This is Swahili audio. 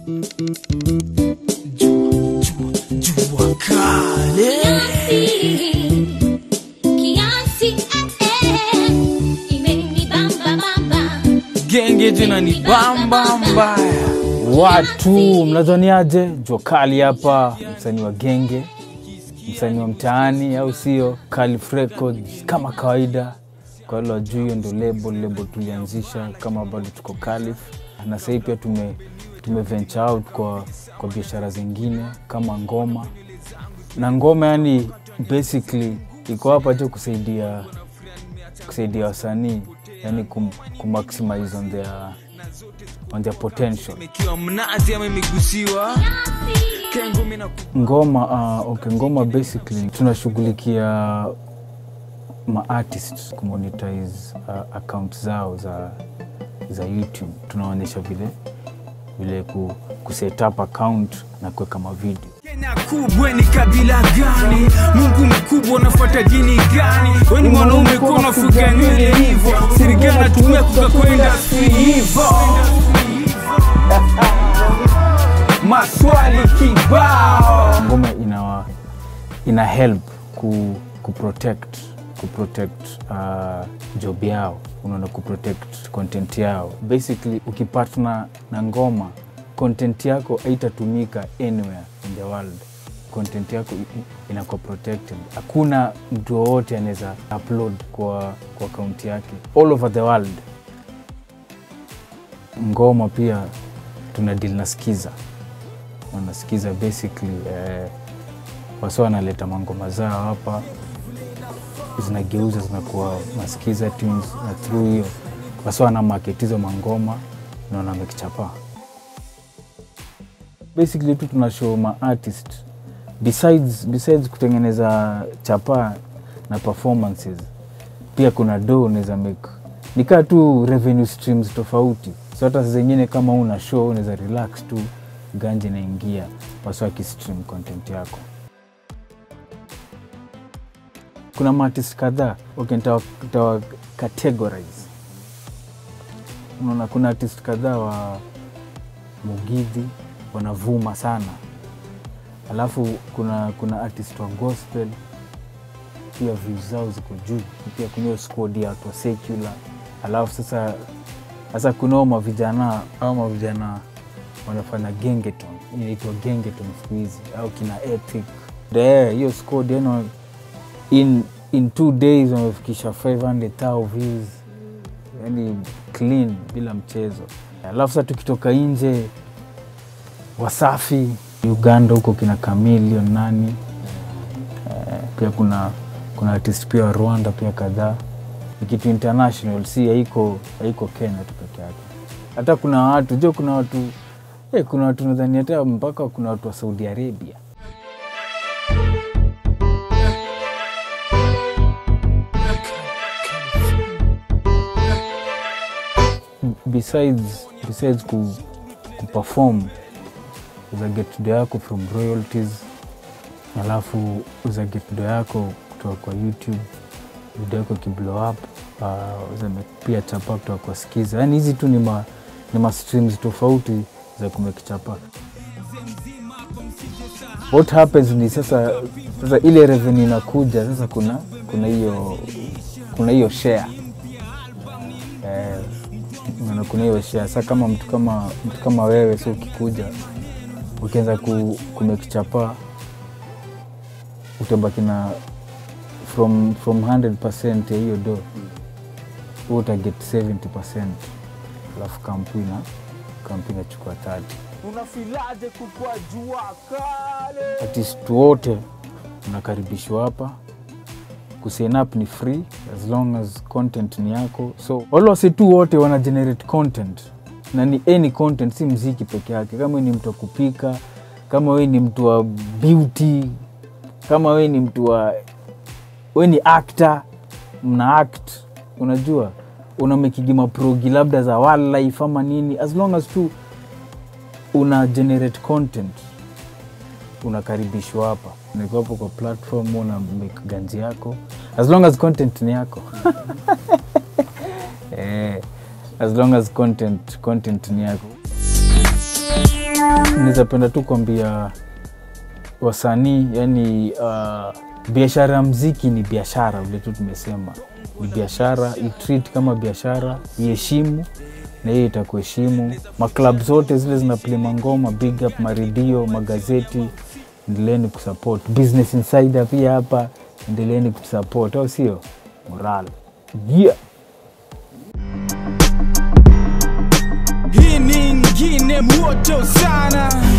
Jua kale Kiasi, eh, eh, imenibamba bamba. genge tena ni bamba mbaya. Watu mnadhaniaje? Jua kali hapa, msanii wa genge, msanii wa mtaani, au sio? Calif Records kama kawaida. Kwa wale wajui, hiyo ndo label label tulianzisha kama bado tuko Calif, na sahii pia tume, tume venture out kwa, kwa biashara zingine kama ngoma na ngoma, yani basically iko hapa tu kusaidia kusaidia wasanii yani kum, kumaximize on their, on their potential Ikiwa mnazi ama imegusiwa kengo mina ngoma uh, okay, ngoma basically tunashughulikia maartist kumonetize uh, account zao za, za youtube tunaonyesha vile vile ku, kuset up account na kuweka mavideo Kenya kubwa ni kabila gani? Mungu mkubwa unafuata dini gani? Weni mwanaume kwa unafuga nywele hivyo, sirigana natumia kuka kwenda hivyo. Maswali kibao ngoma ina, ina help ku, ku protect ku protect uh, job yao unaona ku protect content yao basically ukipatna na ngoma content yako haitatumika anywhere in the world content yako i- i- inakuwa protected hakuna mtu wowote anaweza upload kwa kwa akaunti yake all over the world ngoma pia tuna deal na skiza wanasikiza basically eh, wasi wanaleta mangoma zao hapa zinageuza zinakuwa masikiza tunes na through hiyo wasi wana market hizo mangoma na wanamekichapa basically tu tuna show ma artist besides, besides kutengeneza chapa na performances pia kuna do unaweza make nikaa tu revenue streams tofauti so hata saa zingine kama una show unaweza relax tu ganje inaingia wasi wakistream content yako kuna maartist kadhaa okay, nitawa- nitawa categorize unaona kuna artist kadhaa wa mugidhi wanavuma sana alafu kuna kuna artist wa gospel pia views zao ziko juu pia kuna hiyo squad ya watu wa secular alafu sasa sasa kunao mavijana au mavijana wanafanya gengeton inaitwa gengeton siku hizi au kina ethic Eh, hiyo squad yani in, in two days wamefikisha 500,000 views yani clean bila mchezo alafu sasa tukitoka nje wasafi uganda huko kina chameleon nani eh, pia kuna kuna artist pia wa rwanda pia kadhaa ni kitu international si haiko haiko kenya tu peke yake hata kuna watu jo kuna watu eh, kuna watu nadhani hata mpaka kuna watu wa saudi arabia besides, besides ku, kuperform uza get do yako from royalties alafu uza get do yako kutoka kwa youtube video yako kiblow up uh, uza make pia chapa kutoka kwa skiza yani hizi tu ni ma, ni ma streams tofauti za kumekichapa what happens ni sasa sasa ile revenue inakuja sasa kuna kuna hiyo kuna hiyo share eh, na kuna hiyo share sasa kama mtu kama mtu kama wewe so ukikuja ukianza ku, kumekichapa utabaki na from, from 100 ya hiyo do hu utaget 70 alafu kampuni na kampuni nachukua 30 unafilaje kukwa jua kale artist wote unakaribishwa hapa kusign up ni free as long as content ni yako so wale wase tu wote wana generate content na ni any content si mziki peke yake kama we ni mtu wa kupika kama we ni mtu wa beauty kama we ni mtu wa we ni actor mna act unajua unamekigi maprogi labda za wildlife ama nini as long as tu una generate content unakaribishwa hapa niko hapo kwa platform una make ganji yako as long as content ni yako eh, as long as content, content ni yako naweza penda tu kuambia wasanii yani uh, biashara ya mziki ni biashara vile tu tumesema ni biashara itreat kama biashara iheshimu na hiyo itakuheshimu maklab zote zile zinaplay mangoma big up maredio magazeti endeleeni kusupport business insider pia hapa endeleeni kusupport au sio moral yeah. hii ni ingine moto sana